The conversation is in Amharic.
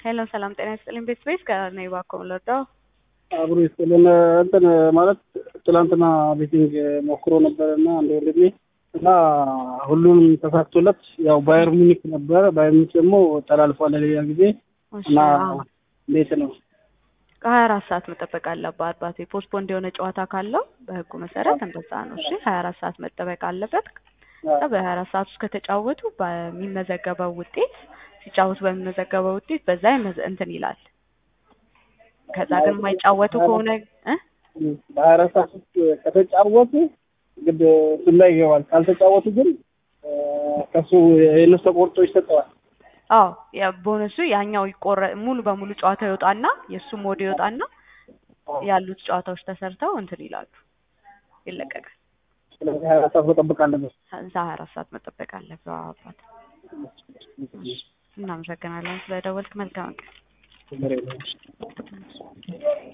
ሄሎ ሰላም ጤና ይስጥልኝ። ቤት ቤት ከነኝ እባክዎ ልርዳው? አብሮ ይስጥልን። እንትን ማለት ትላንትና ቤቲንግ ሞክሮ ነበረ እና አንድ ወንድሜ እና ሁሉም ተሳክቶለት ያው ባየር ሙኒክ ነበረ። ባየር ሙኒክ ደግሞ ተላልፏል ለሌላ ጊዜ እሺ፣ እና አዎ። እንዴት ነው? ከሀያ አራት ሰዓት መጠበቅ አለበት አባቴ። ፖስትፖንድ የሆነ ጨዋታ ካለው በህጉ መሰረት እንደዛ ነው። እሺ ሀያ አራት ሰዓት መጠበቅ አለበት። ከዛ በሀያ አራት ሰዓት ውስጥ ከተጫወቱ በሚመዘገበው ውጤት ሲጫወቱ በሚመዘገበው ውጤት በዛ ይመዘ- እንትን ይላል። ከዛ ግን የማይጫወቱ ከሆነ እ በሀያ አራት ሰዓት ውስጥ ከተጫወቱ ግድ እሱም ላይ ይገባል። ካልተጫወቱ ግን ከሱ የእነሱ ተቆርጦ ይሰጠዋል። አዎ የቦነሱ ያኛው ይቆረ ሙሉ በሙሉ ጨዋታው ይወጣና የእሱም ወደ ይወጣና ያሉት ጨዋታዎች ተሰርተው እንትን ይላሉ፣ ይለቀቃል። ስለዚህ ሀያ አራት ሰዓት መጠበቅ አለበት። እዛ ሀያ አራት ሰዓት መጠበቅ አለበት። አዎ አባት እናመሰግናለን ስለደወልክ። መልካም ቀን። ችግር የለውም።